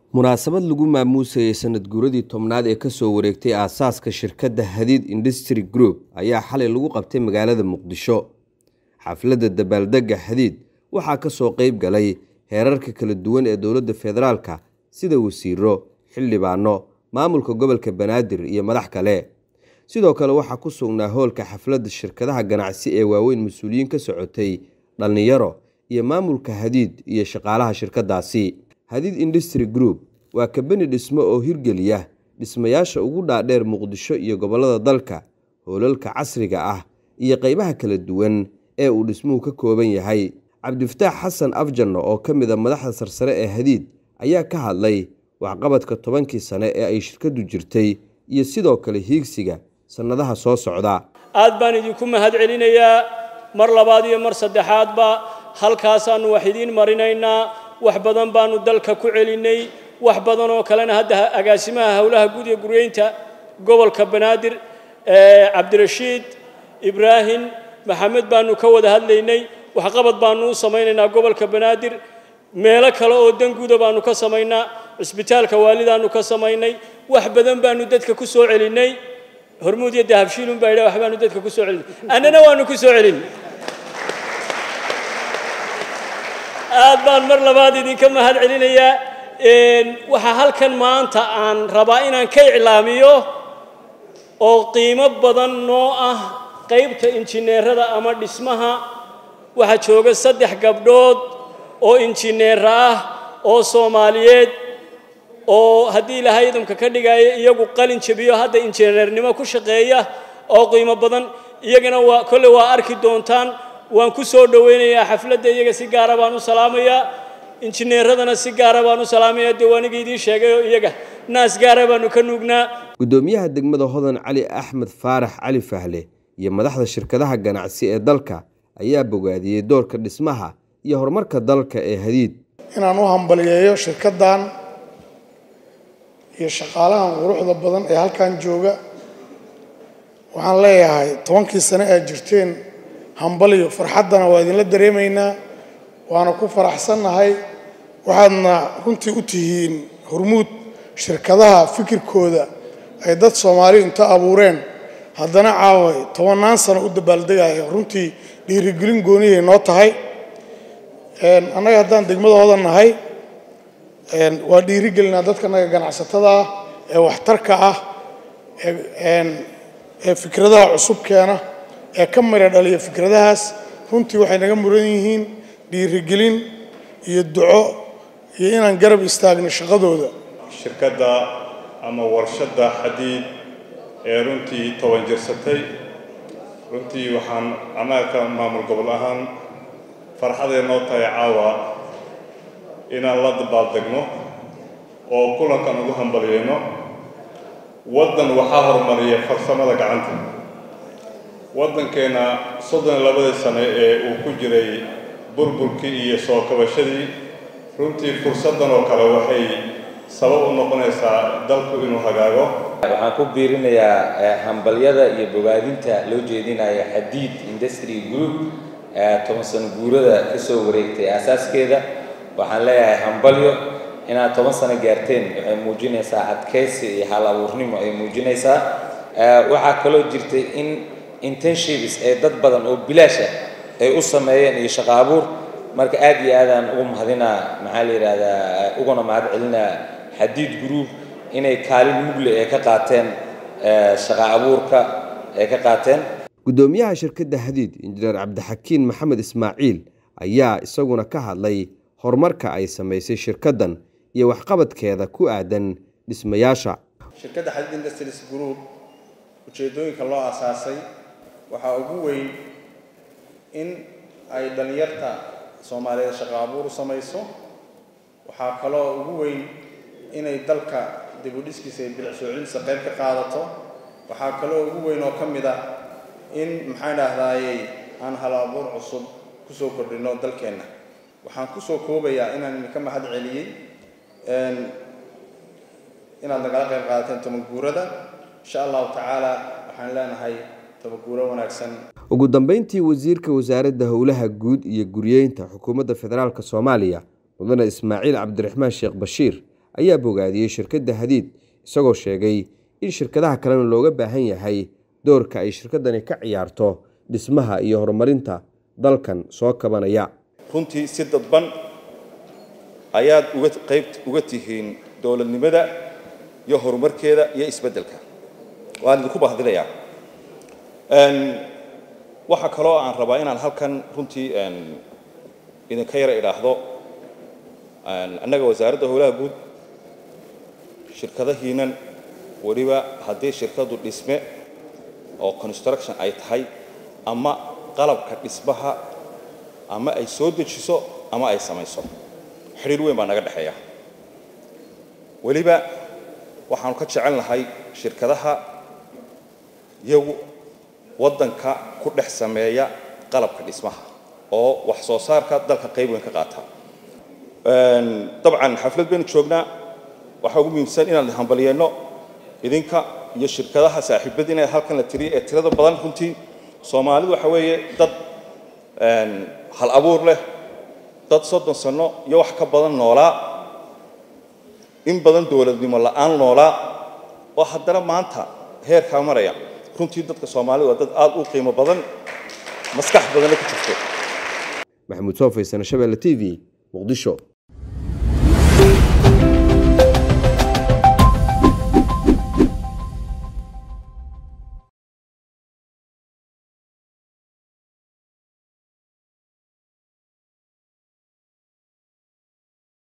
munaasabad lagu maamuusayay sanad guuradii tobnaad ee kasoo wareegtay aasaaska shirkadda hadiid industry group ayaa xalay lagu qabtay magaalada muqdisho xafladda dabaaldegga hadiid waxaa kasoo qeyb galay heerarka kala duwan ee dowladda federaalka sida wasiiro xildhibaano maamulka gobolka banaadir iyo madax kale sidoo kale waxaa ku sugnaa hoolka xafladda shirkadaha ganacsi ee waaweyn mas-uuliyiin ka socotay dhallinyaro iyo maamulka hadiid iyo shaqaalaha shirkadaasi hadiid industry group waa kabani dhismo oo hirgeliya dhismayaasha ugu dhaadheer muqdisho iyo gobollada dalka hoolalka casriga ah iyo qeybaha kala duwan ee uu dhismuhu ka kooban yahay cabdifataax xasan afjanno oo ka mid a madaxda sarsare ee hadiid ayaa ka hadlay waxqabadka tobankii sane ee ay shirkaddu jirtay iyo sidoo kale hiigsiga sannadaha soo socda aad baan idinku mahad celinayaa mar labaad iyo mar saddexaadba halkaasaannu wax idiin marinaynaa wax badan baannu dalka ku celinnay wax badan oo kalena hadda agaasimaha howlaha guud ee guryeynta gobolka banaadir cabdirashiid ibraahim maxamed baannu ka wada hadlaynay waxqabad baannu u samaynaynaa gobolka banaadir meelo kale oo danguuda baannu ka samaynaa cisbitaalka waalidaannu ka samaynay wax badan baannu dadka ku soo celinnay hormuud iyo dahabshiilun baa yidha wax baanu dadka ku soo celinay annana waannu ku soo celin aad baan mar labaad idinka mahad celinayaa waxaa halkan maanta aan rabaa inaan ka iclaamiyo oo qiimo badan noo ah qaybta injineerada ama dhismaha waxaa jooga saddex gabdhood oo injineera ah oo soomaaliyeed oo haddii ilaahay idamka ka dhigaayo iyagu qalin jabiyo hadda injineernimo ku shaqeeya oo qiimo badan iyagana waa kolley waa arki doontaan waan ku soo dhowaynayaa xafladda iyaga si gaara baan u salaamayaa injineeradana si gaara baan u salaamayaa dee waaniga idiin sheegay oo iyaga naas gaara baanu ka nuugnaa guddoomiyaha degmada hodan cali axmed faarax cali fahle iyo madaxda shirkadaha ganacsi ee dalka ayaa bogaadiyey doorka dhismaha iyo horumarka dalka ee hadiid inaan u hambaliyeeyo shirkaddan iyo shaqaalahan quruxda badan ee halkan jooga waxaan leeyahay tobankii sane aad jirteen hambaliyo farxaddana waa idinla dareemaynaa waana ku faraxsannahay waxaadna runtii u tihiin hormuud shirkadaha fikirkooda ay dad soomaaliyu inta abuureen haddana caaway tobannaan sano u dabaaldegaya runtii dhiirigelin goonihay noo tahay annaga haddaan degmada hodan nahay waa dhiirigelinaa dadka naga ganacsatada ah ee waxtarka ah ee fikradaha cusub keena ee ka mira dhaliya fikradahaas runtii waxay naga muran yihiin dhiirigelin iyo duco iyo inaan garab istaagno shaqadooda shirkadda ama warshadda xadiid ee runtii toban jirsatay runtii waxaan annaga ka maamul gobol ahaan farxadee noo tahay caawa inaan la dabaaldegno oo kulankan ugu hambaliyeyno waddan waxaa horumariya farsamada gacanta waddankeenna soddon iyo labadii sane ee uu ku jiray burburkii iyo soo kabashadii runtii fursaddan oo kale waxay sabab u noqonaysaa dalku inuu hagaago waxaan ku biirinayaa hambalyada iyo bogaadinta loo jeedinaya xadiid industry group toban sano guurada kasoo wareegtay aasaaskeeda waxaan leeyahay hambalyo inaad toban sano gaarteen waxay muujinaysaa adkaysi iyo hal abuurnimo ay muujinaysaa waxaa kaloo jirtay in intenshibs ee dad badan oo bilaash ah ay u sameeyeen iyo shaqo abuur marka aad iyo aadaan ugu mahadinaa maxaa la yidhaahdaa uguna mahad celinaa xadiid group inay kaalin mugle ee ka qaateen shaqo abuurka ay ka qaateen guddoomiyaha shirkadda hadiid injineer cabdixakiin maxamed ismaaciil ayaa isaguna ka hadlay horumarka ay samaysay shirkaddan iyo waxqabadkeeda ku aadan dhismayaasha shirkadda xadiid industries group ujeeddooyinka loo asaasay waxaa ugu weyn in ay dhallinyarta soomaaliyeed shaqo abuur u samayso waxaa kaloo ugu weyn inay dalka dib u dhiskiisa iyo bilic soo celintiisa qayb ka qaadato waxaa kaloo ugu weyn oo ka mid ah in maxaan idhahdaayey aan hal abuur cusub kusoo kordhino dalkeenna waxaan kusoo koobayaa inaan idinka mahad celiyey inaad nagala qayb qaadateen tobanguurada insha allahu tacaala waxaan leenahay tobanguuro wanaagsan ugu dambeyntii wasiirka wasaaradda howlaha guud iyo guryeynta xukuumadda federaalk soomaaliya mudane ismaaciil cabdiraxmaan sheekh bashiir ayaa bogaadiyey shirkadda hadiid isagoo sheegay in shirkadaha kalena looga baahan yahay doorka ay shirkaddani ka ciyaarto dhismaha iyo horumarinta dalkan soo kabanaya runtii si dadban ayaad uga qayb uga tihiin dowladnimada iyo horumarkeeda iyo isbeddelka waan idinku bahdinayaa waxaa kaloo aan rabaa inaan halkan runtii idinka yara idhaahdo annaga wasaaradda howlaha guud shirkadahiinan weliba haddii shirkadu dhisme oo construction ay tahay ama qalabka dhismaha ama ay soo dejiso ama ay samayso xidhiir weyn baa naga dhexeeya weliba waxaanu ka jecel nahay shirkadaha iyagu waddanka ku dhex sameeya qalabka dhismaha oo wax soo saarka dalka qayb weyn ka qaata dabcan xaflad baynu joognaa waxaa ugu muhiimsan inaan hambalyeeno idinka iyo shirkadaha saaxiibada inay halkan la tiriyo ee tirada badan runtii soomaalidu waxa weeye dad hal abuur leh dad soddon sano iyo wax ka badan noolaa in badan dowladnimo la'aan noolaa oo haddana maanta heerkaa maraya runtii dadka soomaalida waa dad aad u qiimo badan maskax badanna ku jirto maxamuud soofay sano shabeelle t v muqdisho